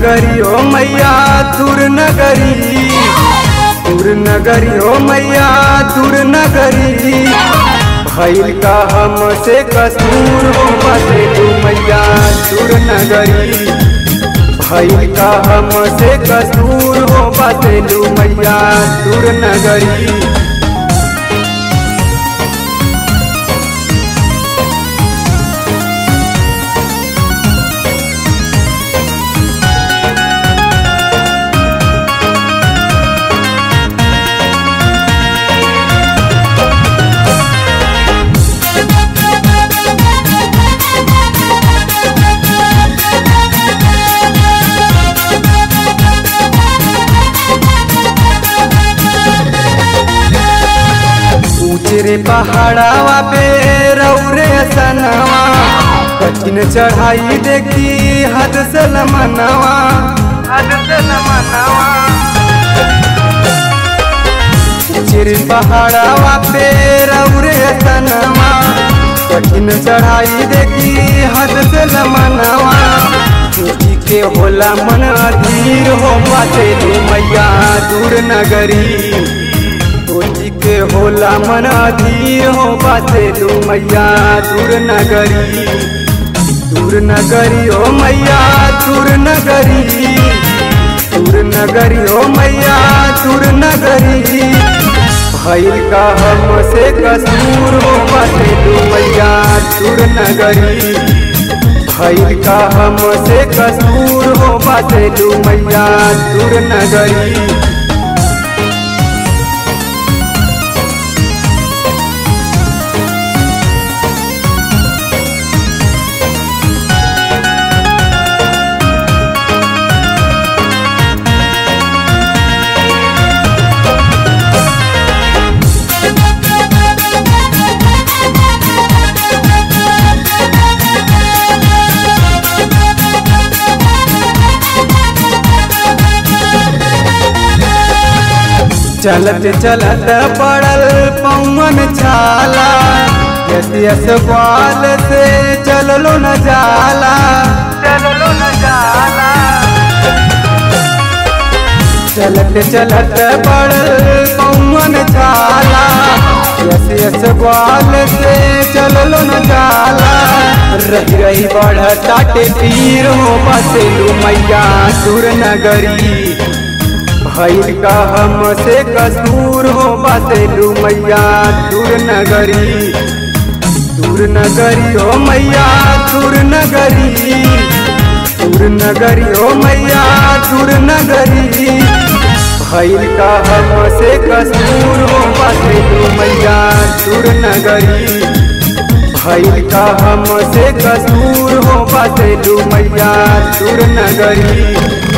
नगरी ओ मैया दूर नगरी दूर नगरी ओ मैया दूर नगरी भैल का हमसे कसूर हो बसेलू मैया दूर नगरी भैल का हमसे कसूर हो बसेलू मैया दूर नगरी ऊंचरे पहाड़ावा पे रौरे सनवा कठिन चढ़ाई देखी हद से लमनवा हद से लमनवा ऊंचरे पहाड़ावा पे रौरे सनवा कठिन चढ़ाई देखी हद से लमनवा सोची के होला मन अधीर हो पाते मैया दूर नगरी सोची के होला मन अधीर हो बाते दू मैया दूर नगरी दूर नगरी ओ मैया दूर नगरी दूर नगरी ओ मैया दूर नगरी भैल का हमसे कसूर हो बाते दू मैया दूर नगरी भैल का हमसे कसूर हो बाते दू मैया दूर नगरी चलत चलत पड़ल पवन छाला यस यस बाल से चललो न जाला चललो न जाला चलत चलत पड़ल पवन छाला यस यस बाल से चललो न जाला रही रही बढ़ता पीर हो बसेलू मैया सुर नगरी भैल का हमसे कसूर हो बसेलू मैया दूर नगरी दूर नगरी हो मैया दूर नगरी दूर नगरी हो मैया दूर नगरी भैल का हमसे कसूर हो बसेलू मैया दूर नगरी भैल का हमसे कसूर हो बसेलू मैया दूर नगरी